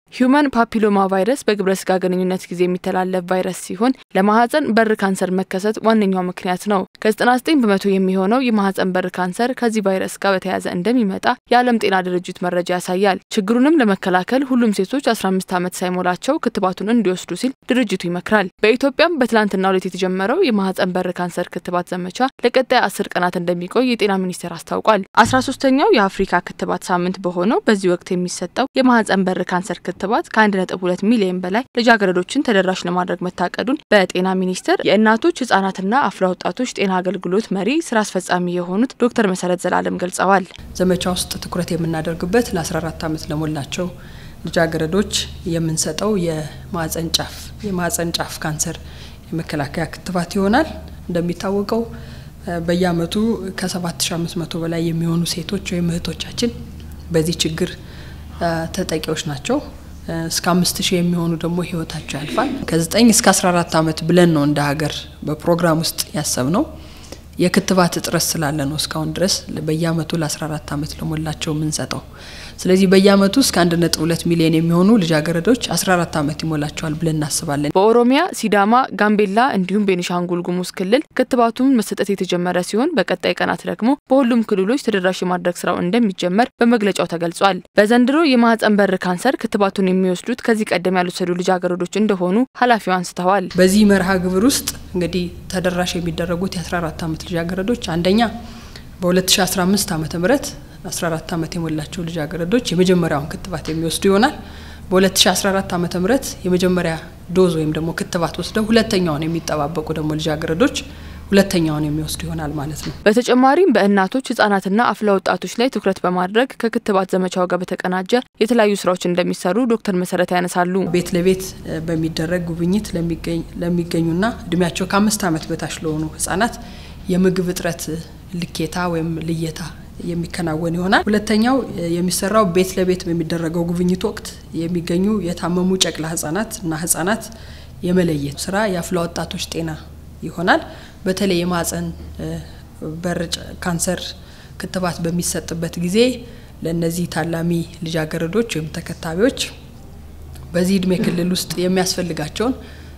ሂዩማን ፓፒሎማ ቫይረስ በግብረ ስጋ ግንኙነት ጊዜ የሚተላለፍ ቫይረስ ሲሆን ለማህፀን በር ካንሰር መከሰት ዋነኛው ምክንያት ነው። ከ99 በመቶ የሚሆነው የማህፀን በር ካንሰር ከዚህ ቫይረስ ጋር በተያያዘ እንደሚመጣ የዓለም ጤና ድርጅት መረጃ ያሳያል። ችግሩንም ለመከላከል ሁሉም ሴቶች 15 ዓመት ሳይሞላቸው ክትባቱን እንዲወስዱ ሲል ድርጅቱ ይመክራል። በኢትዮጵያም በትላንትናው ዕለት የተጀመረው የማህፀን በር ካንሰር ክትባት ዘመቻ ለቀጣይ አስር ቀናት እንደሚቆይ የጤና ሚኒስቴር አስታውቋል። 13ኛው የአፍሪካ ክትባት ሳምንት በሆነው በዚህ ወቅት የሚሰጠው የማህፀን በር ካንሰር ክትባት ከ1.2 ሚሊዮን በላይ ልጃገረዶችን ተደራሽ ለማድረግ መታቀዱን በጤና ሚኒስቴር የእናቶች ህጻናትና አፍላ ወጣቶች ጤና አገልግሎት መሪ ስራ አስፈጻሚ የሆኑት ዶክተር መሰረት ዘላለም ገልጸዋል። ዘመቻ ውስጥ ትኩረት የምናደርግበት ለ14 ዓመት ለሞላቸው ልጃገረዶች የምንሰጠው የማህፀን ጫፍ የማህፀን ጫፍ ካንሰር የመከላከያ ክትባት ይሆናል። እንደሚታወቀው በየአመቱ ከ7500 በላይ የሚሆኑ ሴቶች ወይም እህቶቻችን በዚህ ችግር ተጠቂዎች ናቸው። እስከ አምስት ሺህ የሚሆኑ ደግሞ ህይወታቸው ያልፋል። ከ9 እስከ 14 ዓመት ብለን ነው እንደ ሀገር በፕሮግራም ውስጥ ያሰብ ነው። የክትባት እጥረት ስላለ ነው እስካሁን ድረስ በየአመቱ ለ14 ዓመት ለሞላቸው የምንሰጠው። ስለዚህ በየአመቱ እስከ 1.2 ሚሊዮን የሚሆኑ ልጃገረዶች 14 ዓመት ይሞላቸዋል ብለን እናስባለን። በኦሮሚያ፣ ሲዳማ፣ ጋምቤላ እንዲሁም ቤኒሻንጉል ጉሙዝ ክልል ክትባቱን መሰጠት የተጀመረ ሲሆን በቀጣይ ቀናት ደግሞ በሁሉም ክልሎች ተደራሽ የማድረግ ስራው እንደሚጀመር በመግለጫው ተገልጿል። በዘንድሮ የማህፀን በር ካንሰር ክትባቱን የሚወስዱት ከዚህ ቀደም ያልወሰዱ ልጃገረዶች እንደሆኑ ኃላፊው አንስተዋል። በዚህ መርሃ ግብር ውስጥ እንግዲህ ተደራሽ የሚደረጉት የ14 ዓመት ልጃገረዶች አንደኛ በ2015 ዓ ም 14 ዓመት የሞላቸው ልጃገረዶች የመጀመሪያውን ክትባት የሚወስዱ ይሆናል። በ2014 ዓ ም የመጀመሪያ ዶዝ ወይም ደግሞ ክትባት ወስደው ሁለተኛውን የሚጠባበቁ ደግሞ ልጃገረዶች ሁለተኛውን የሚወስዱ ይሆናል ማለት ነው። በተጨማሪም በእናቶች ህጻናትና አፍላ ወጣቶች ላይ ትኩረት በማድረግ ከክትባት ዘመቻው ጋር በተቀናጀ የተለያዩ ስራዎች እንደሚሰሩ ዶክተር መሰረት ያነሳሉ። ቤት ለቤት በሚደረግ ጉብኝት ለሚገኙና እድሜያቸው ከአምስት ዓመት በታች ለሆኑ ህጻናት የምግብ እጥረት ልኬታ ወይም ልየታ የሚከናወን ይሆናል። ሁለተኛው የሚሰራው ቤት ለቤት በሚደረገው ጉብኝት ወቅት የሚገኙ የታመሙ ጨቅላ ህጻናት እና ህጻናት የመለየት ስራ የአፍላ ወጣቶች ጤና ይሆናል። በተለይ የማህፀን በር ካንሰር ክትባት በሚሰጥበት ጊዜ ለእነዚህ ታላሚ ልጃገረዶች ወይም ተከታቢዎች በዚህ እድሜ ክልል ውስጥ የሚያስፈልጋቸውን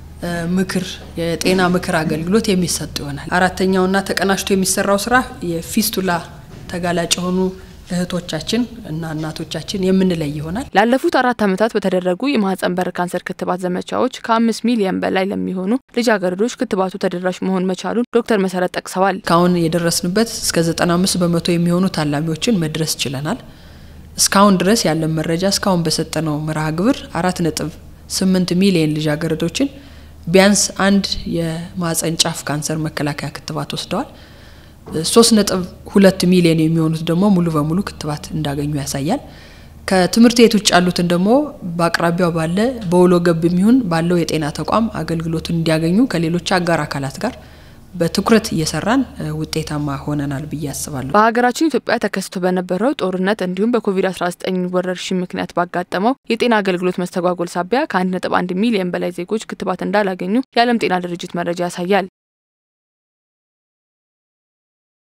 ምክር የጤና ምክር አገልግሎት የሚሰጡ ይሆናል። አራተኛውና ተቀናጅቶ የሚሰራው ስራ የፊስቱላ ተጋላጭ የሆኑ እህቶቻችን እና እናቶቻችን የምንለይ ይሆናል። ላለፉት አራት ዓመታት በተደረጉ የማህፀን በር ካንሰር ክትባት ዘመቻዎች ከአምስት ሚሊዮን በላይ ለሚሆኑ ልጃገረዶች ክትባቱ ተደራሽ መሆን መቻሉን ዶክተር መሰረት ጠቅሰዋል። እስካሁን የደረስንበት እስከ 95 በመቶ የሚሆኑ ታላሚዎችን መድረስ ችለናል። እስካሁን ድረስ ያለን መረጃ እስካሁን በሰጠነው መርሃ ግብር አራት ነጥብ ስምንት ሚሊዮን ልጃገረዶችን ቢያንስ አንድ የማህፀን ጫፍ ካንሰር መከላከያ ክትባት ወስደዋል። ሶስት ነጥብ ሁለት ሚሊዮን የሚሆኑት ደግሞ ሙሉ በሙሉ ክትባት እንዳገኙ ያሳያል። ከትምህርት ቤት ውጭ ያሉትን ደግሞ በአቅራቢያው ባለ በውሎ ገብ የሚሆን ባለው የጤና ተቋም አገልግሎቱን እንዲያገኙ ከሌሎች አጋር አካላት ጋር በትኩረት እየሰራን ውጤታማ ሆነናል ብዬ አስባለሁ። በሀገራችን ኢትዮጵያ ተከስቶ በነበረው ጦርነት እንዲሁም በኮቪድ-19 ወረርሽኝ ምክንያት ባጋጠመው የጤና አገልግሎት መስተጓጎል ሳቢያ ከ1.1 ሚሊዮን በላይ ዜጎች ክትባት እንዳላገኙ የዓለም ጤና ድርጅት መረጃ ያሳያል።